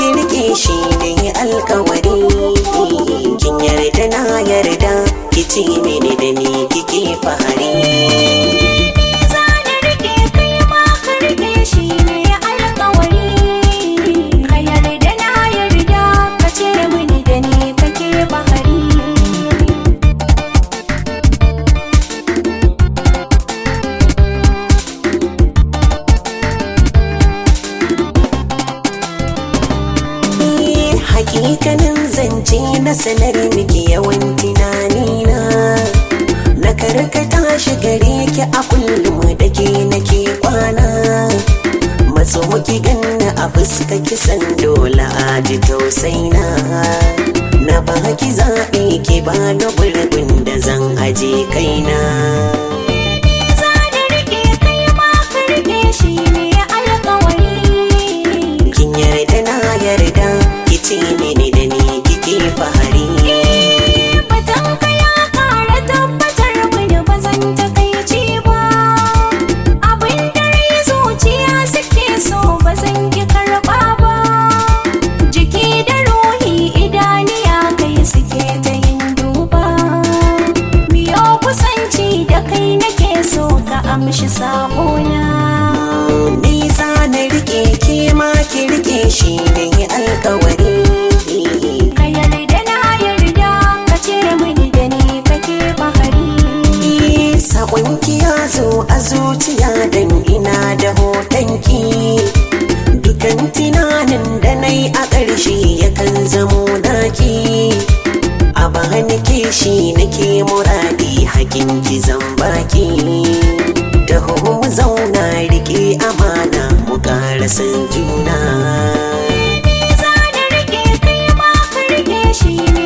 ki rike shi ne alkawari kin yarda na yarda ki ci mini da ni kike fahari za na rike kai ma ka rike shi ne alƙawari ka yarda na yarda ka ce mini da ni kake bahari Ni hakikanin zance na sanar miki yawan tunanina na karkata shi gare ki a kullum da ke nake kwana matso ki ganna a fuska kisan dole a ji tausaina na ba ki zaɓe ki ba na gurbin da zan aje kaina za na rike kai ma ka rike shi ne alƙawari kin yarda na yarda ki ce mini da ni kike fahari Batan ka ya ƙara tabbatar mini ba zan takaici ba Abin da rai zuciya suke so ba zan ki karɓa ba Jiki da ruhi idaniya kai suke ta yin duba Miyo kusanci da kai nake so ka amshi sabona nisa na rike ke ma ki rike shi ne alkawari Ka yarda na yarda ka ce mini da ni kake bahari Saƙonki ya zo a zuciya dan ina da hotonki Dukan tunanin da na yi a ƙarshe yakan zamo naki A bani kishi nake muradi hakinki zan baki Taho mu zauna rike amana mu ƙara san juna za na rike kai ma ka rike shi ne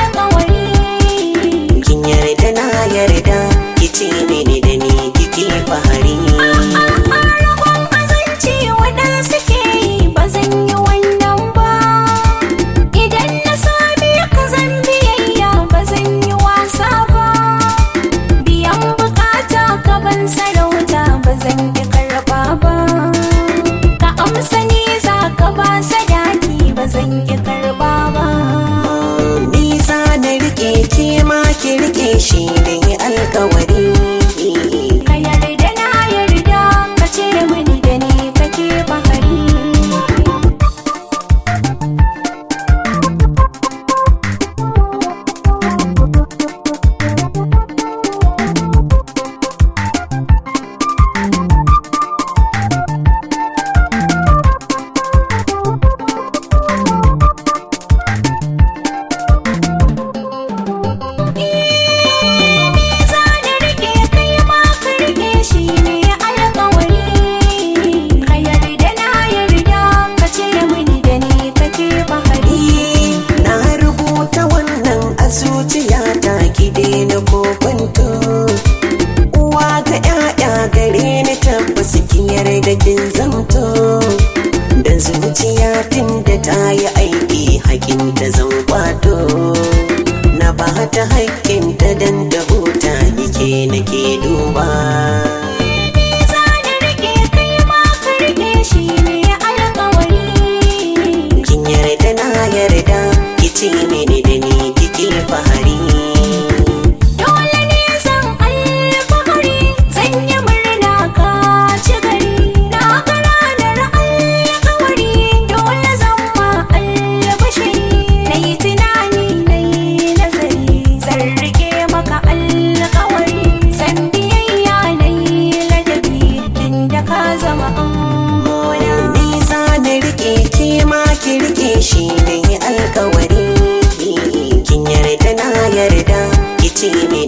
alƙawari kin yarda na yarda kice mini da ni kike fahari Rabon azanci waɗansu ke yi ba zan yi wannan ba Idan na sami ka zan biyayya ba zan yi wasa ba Biyan bukata ka ban sarauta ba zan ki karɓa ba Ka amsa ni za ka ba sadaki ba zan ki karɓa ba nisa na rike ke ma ki rike shi ne alkawari Ka yarda na yarda ka ce mini da ni kake bahari za na rike kai ma ka rike shi ne alƙawari ka yarda na yarda ka ce mini da ni kake bahari na rubuta wannan a zuciya ta ki daina kokonto uwa ga 'ya'ya gare ni tabbas ki yarda kin zamto da zuciya tun da ta yi aiki hakin ta zan kwato na ba ta haƙƙin ta dan da huta nike nake duba za na rike kai ma ka rike shi ne alƙawari kin yarda na yarda ki ce mini da ni kike fahari dole ne zan alfahari zan yi murna ka ci gari na ga ranar alƙawari dole zan ma albashiri na yi tunani na yi nazari zan rike maka alƙawari zan biyayya na yi ladabi tun da ka zama amona nisa na rike ke ma ki rike shi ne alkawari kin yarda na yarda ki ce mini